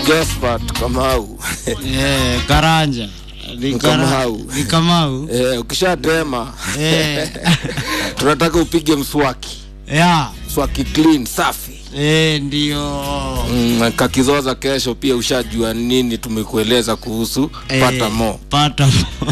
Josphat Kamau. Eh, Karanja. Ni Ni Kara- Kamau. Ni Kamau. Eh, ukishatema Eh. tunataka upige mswaki, Ya. mswaki clean safi. Eh, ndio. Mm, kakizoza kesho pia ushajua nini tumekueleza kuhusu Eh, pata mo. Pata mo.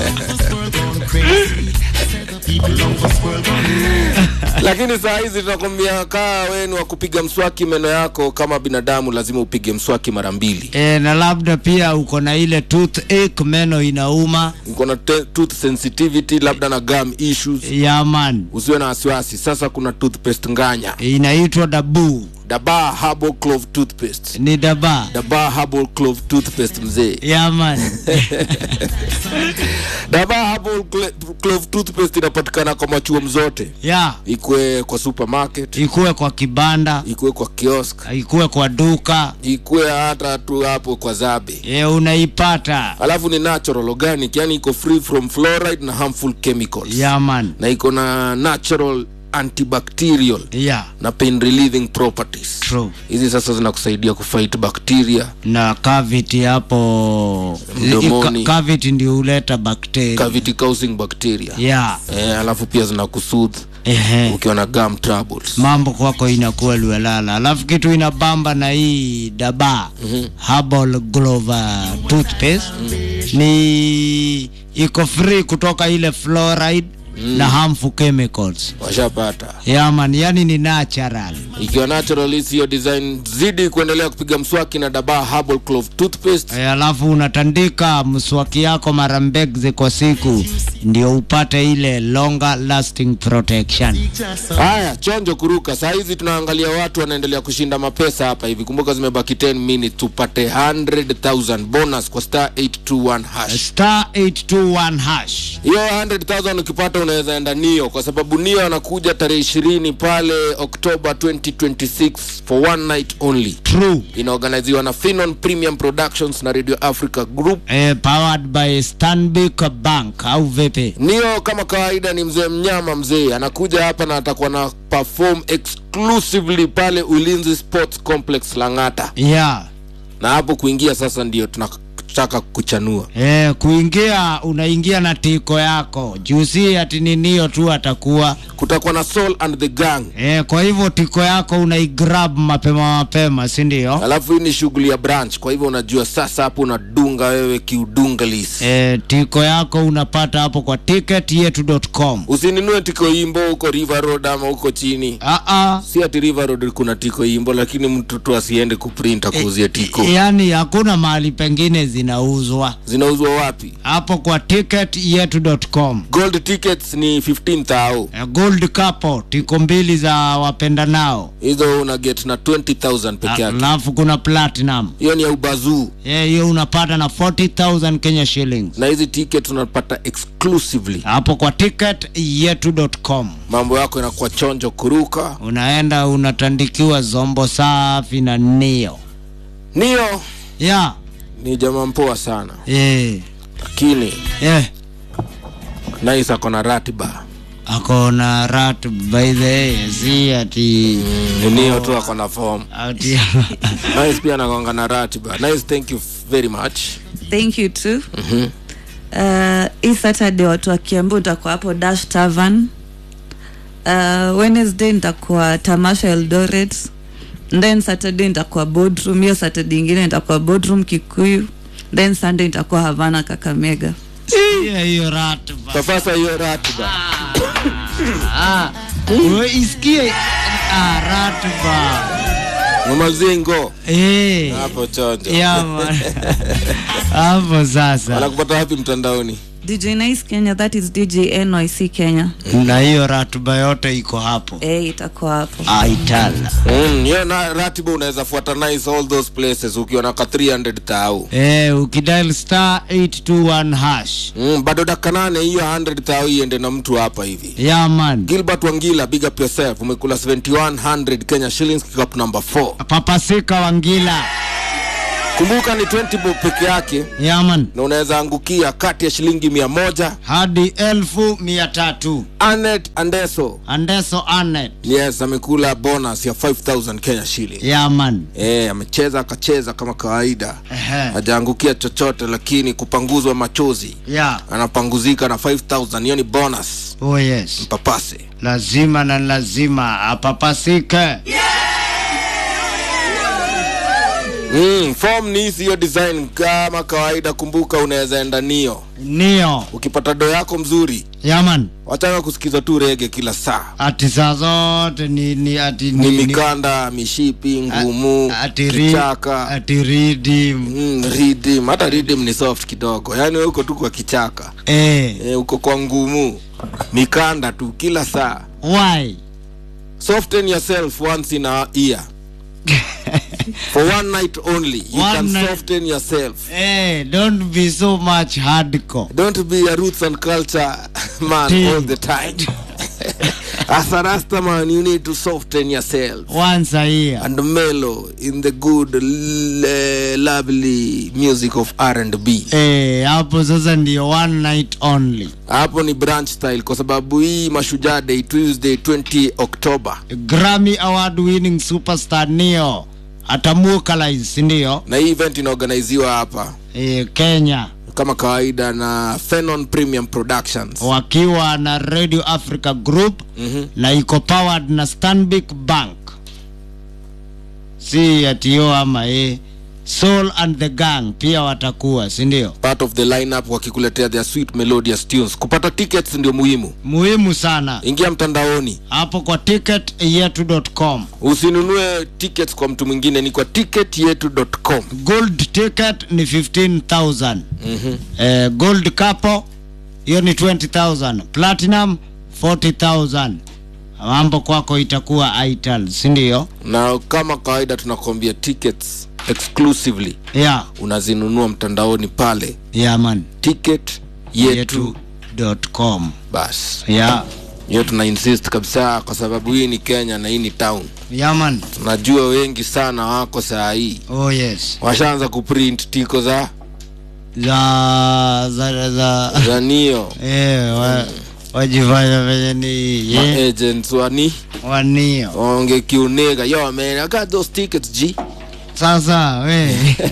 Lakini saa hizi tunakwambia kaa wenu wa kupiga mswaki meno yako kama binadamu lazima upige mswaki mara mbili. Eh, na labda pia uko na ile toothache, meno inauma. Uko na te- tooth sensitivity labda na gum issues, Ya man. usiwe na wasiwasi. Sasa kuna toothpaste nganya, Inaitwa dabu. Dabaa Herbal Clove Toothpaste. Ni daba. Dabaa Herbal Clove Toothpaste mzee. Ya man. Dabaa Herbal Cle- Clove Toothpaste inapatikana kwa machuom zote, ya. ikwe kwa supermarket, Ikuwe kwa kibanda, ikwe kwa kiosk, ikuwe kwa duka. ikwe hata tu hapo kwa zabe. Eh, unaipata. Alafu ni natural organic, yani iko free from fluoride na harmful chemicals. Ya man. Na iko na natural antibacterial Ya. na pain relieving properties. True. Hizi sasa zinakusaidia kufight bacteria, na cavity hapo Mdomoni. Ka- cavity ndio huleta bakteria cavity causing bacteria. yeah. Eh, alafu pia zinakusoothe Ehe. ukiwa na gum troubles. mambo kwako inakuwa liwelala alafu kitu inabamba na hii daba herbal glover toothpaste ni iko free kutoka ile fluoride na harmful chemicals Washapata. yaman yani ni natural Ikiwa natural hii hiyo design, zidi kuendelea kupiga mswaki na Dabaa Herbal Clove Toothpaste. Eh, alafu unatandika mswaki yako mara mbili kwa siku ndio upate ile longer lasting protection Haya, chonjo kuruka. Saa hizi tunaangalia watu wanaendelea kushinda mapesa hapa hivi. Kumbuka zimebaki 10 minutes tupate 100,000 bonus kwa star 821 hash. star 821 hash Hiyo 100,000 ukipata unaweza enda Nio kwa sababu Nio anakuja tarehe 20 pale Oktoba 2026 for one night only. true Inaorganiziwa na Finon Premium Productions na Radio Africa Group. eh, powered by Stanbic Bank au vipi? Nio kama kawaida ni mzee mnyama mzee, anakuja hapa na atakuwa na perform exclusively pale Ulinzi Sports Complex Lang'ata, Yeah. na hapo kuingia sasa ndio tunataka kuchanua. Eh, kuingia unaingia na tiko yako juu si ati ninio tu atakuwa Kutakuwa na Soul and the Gang, eh, kwa hivyo tiko yako unaigrab mapema mapema si ndio? alafu hii ni shughuli ya branch, kwa hivyo unajua sasa hapo unadunga wewe kiudungalis. Eh, tiko yako unapata hapo kwa ticketyetu.com. Usininue tiko imbo huko River Road ama huko chini, Ah ah. si ati River Road kuna tiko imbo, lakini mtu tu asiende kuprint akuuzie tiko. Yaani hakuna mahali pengine zinauzwa Zinauzwa wapi? hapo kwa ticketyetu.com. Gold tickets ni 15,000 Eh, Gold couple tiko mbili za wapendanao, hizo una get na 20000 peke yake alafu kuna platinum hiyo ni ya ubazuu Eh, hiyo unapata na 40000 Kenya shillings na hizi ticket unapata exclusively hapo kwa ticketyetu.com. mambo yako inakuwa chonjo kuruka Unaenda unatandikiwa zombo safi na nio niyo ya ni jamaa mpoa sana eh, lakini eh. nais ako na ratiba ako na rat by the way, si ati ni niyo tu ako na form ati nais pia anagonga na ratiba nais thank you very much thank you too uh, hii saturday watu wa kiambu nitakuwa hapo dash tavern uh, wednesday nitakuwa tamasha eldoret then saturday nitakuwa boardroom hiyo saturday ingine nitakuwa boardroom kikuyu then sunday nitakuwa havana kakamega hiyo hiyo rat kwa sasa hiyo ratiba ah, wewe isikie ah, rat ba mamazingo eh hapo chonjo ya man. hapo sasa anakupata wapi mtandaoni dj nice kenya that is dj nyc kenya na hiyo ratuba yote iko hapo eh itakuwa hapo aitala Mm, hiyo na ratiba unaweza fuata nice all those places ukiwa na ka 300 tau eh, ukidial star 821 hash mm, bado dakika nane hiyo 100 tau iende na mtu hapa hivi ya man gilbert wangila big up yourself umekula 7100 kenya shillings kikapu number 4 papasika wangila kumbuka ni 20 bob peke yake yaman na unaweza angukia kati ya shilingi mia moja hadi elfu mia tatu anet andeso andeso anet yes amekula bonus ya 5000 kenya shilling yaman Eh, amecheza akacheza kama kawaida Ehe. hajaangukia chochote lakini kupanguzwa machozi ya anapanguzika na 5000 hiyo ni bonus oh yes papase lazima na lazima apapasike mm, form ni hizi hiyo design kama kawaida kumbuka unaweza enda nio nio ukipata do yako mzuri yaman wachanga kusikiza tu rege kila saa ati saa zote ni, ni ati ni ni, ni, mikanda mishipi ngumu ati ri- kichaka ati ridim mm, ridim hata ridim ni soft kidogo yaani we uko tu kwa kichaka eh, e, uko kwa ngumu mikanda tu kila saa why soften yourself once in a year for one night only you One can night. soften yourself eh, don't be so much hardcore don't be a roots and culture man Team. all the time as a rasta man you need to soften yourself once a year and mellow in the good l- lovely music of R&B eh, hapo sasa ndio one night only hapo ni branch style kwa sababu hii mashujaa day tuesday 20 october grammy award winning superstar nio atamukalize sindio na hii event inaorganiziwa hapa eh, kenya kama kawaida na Phenon Premium Productions. wakiwa na radio africa group Mhm. na iko powered na stanbic bank si atio ama e soul and the gang pia watakuwa sindio Part of the lineup wakikuletea their sweet melodious tunes. Kupata tickets ndio muhimu. muhimu sana Ingia mtandaoni, hapo kwa ticket yetu.com usinunue tickets kwa mtu mwingine, ni kwa ticketyetu.com. gold ticket ni 15000 Mhm. eh, gold couple hiyo ni 20000 platinum 40000 mambo kwako itakuwa ital sindio Na kama kawaida tunakwambia tickets exclusively yeah, unazinunua mtandaoni pale yeah man ticket yetu yetu.com bas. yeah, Hiyo tuna insist kabisa, kwa sababu hii ni Kenya na hii ni town. yeah man Tunajua wengi sana wako saa hii oh yes washaanza kuprint tiko za za za za za nio eh, wa, wajifanya venye ni ma yeah, agents wani wanio onge kiunega yo man I got those tickets G sasa we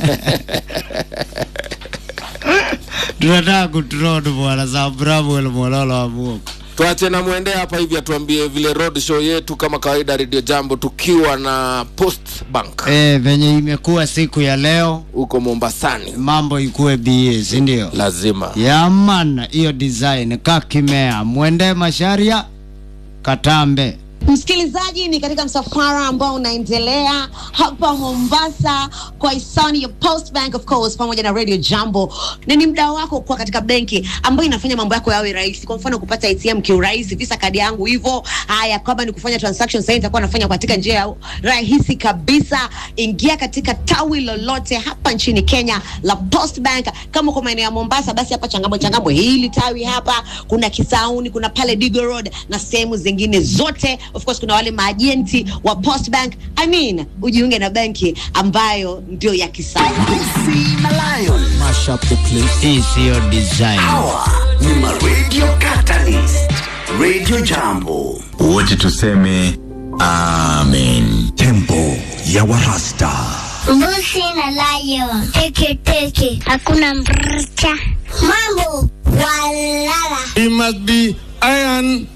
tunataka kutrod bwana za Samuel Mololo wa Mungu tuache na mwende hapa hivi atuambie vile road show yetu kama kawaida radio jambo tukiwa na post bank eh, venye imekuwa siku ya leo huko mombasani mambo ikuwe ba sindio lazima yaman hiyo design kakimea mwende masharia katambe msikilizaji ni katika msafara ambao unaendelea hapa mombasa kwa hisani ya post bank of course pamoja na radio jambo na ni mdao wako kuwa katika benki ambayo inafanya mambo yako yawe rahisi kwa mfano kupata atm kiurahisi visa kadi yangu hivyo haya kama ni kufanya transaction sahii nitakuwa nafanya katika njia ya rahisi kabisa ingia katika tawi lolote hapa nchini kenya la post bank kama uko maeneo ya mombasa basi hapa changamwe changamwe hili tawi hapa kuna kisauni kuna pale digo road na sehemu zingine zote of course kuna wale maajenti wa post bank i mean ujiunge na benki ambayo ndio ya kisasa Mash up the place. hii siyo design Hawa ni ma Radio Catalyst. Radio Jambo. wote tuseme amen Tempo ya Warasta. Mbuzi na lion. Teke teke. Hakuna mrcha. Mambo. Walala. He must be iron